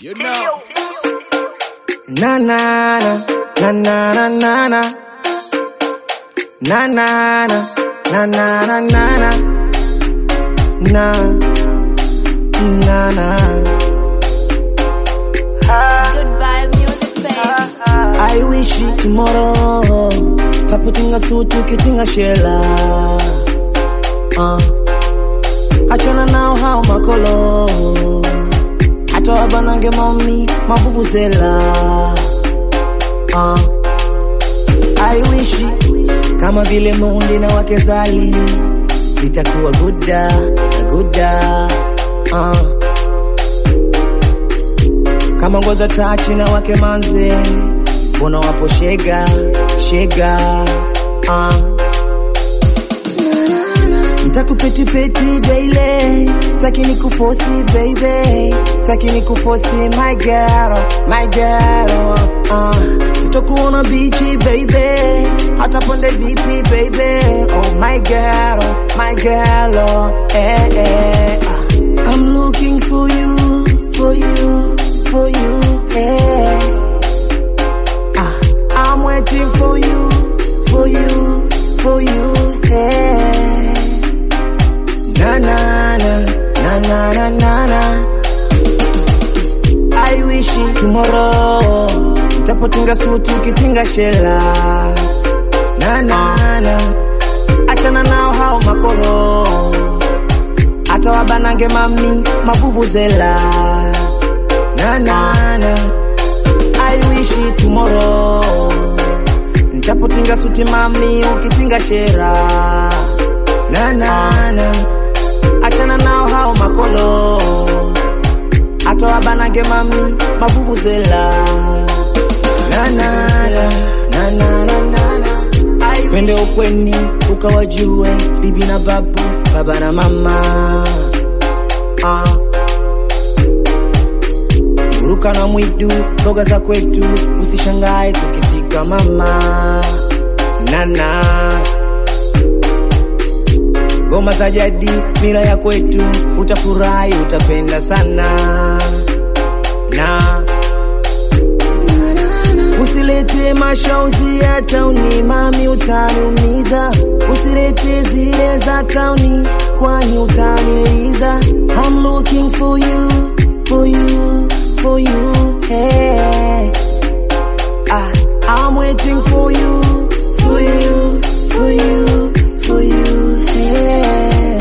You know. Na na na na na na na na na na na na na na na na na na Good vibe music, baby. I wish you tomorrow taputinga sutu kitinga shela uh. achana nao hao makolo hata wabanange mami mavuvuzela uh. I wish kama vile mundi na wake zali itakuwa guda guda uh. kama ngoza tachi na wake manze mbona wapo shega shega uh. Ntakupetipeti daily, staki ni kufosi baby, staki ni kufosi my girl, my girl. Uh, sitokuona bichi baby, hata ponde vipi baby, oh my girl, my girl. Oh, eh, eh, uh. I'm looking for you, for you, for you, eh. Ah, I'm waiting for you, for you, for you, hey. Na na na na na na na na. I wish tomorrow nitapotinga suti ukitinga shela. Na na na. Achana nao hao makoro. Hata wabanange mami mavuvuzela. Na na na. I wish tomorrow nitapotinga suti mami ukitinga shera na na na achana nao hao makolo hata wabanage mami mavuvuzela na na na na na na na twende ukweni ukawajue bibi na babu baba na mama ah. Ruka na mwidu, mboga za kwetu, usishangae tukifika mama. Nana ngoma za jadi, mila ya kwetu, utafurahi, utapenda sana na Usilete mashauzi ya tauni mami, utaniumiza. Usilete zile za tauni, kwani utaniliza. I'm looking for you, for you, for you, hey. Ah, I'm waiting for you, for you, for you, for you, hey.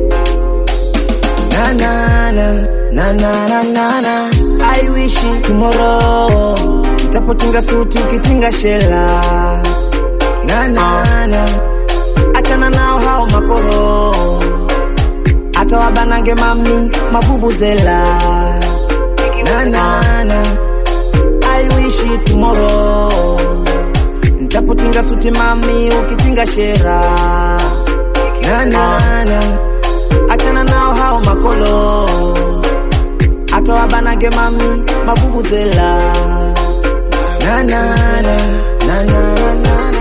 Na na na na na na na na. I wish tomorrow nitapotinga suti ukitinga shela. Na na na. Achana nao hao makoro. Hata wabanange mami mavuvuzela. Na na na. I wish tomorrow nitapotinga suti mami ukitinga shera. Na na na. Achana nao hao makolo hata wabanage mami mavuvuzela na na na na na na na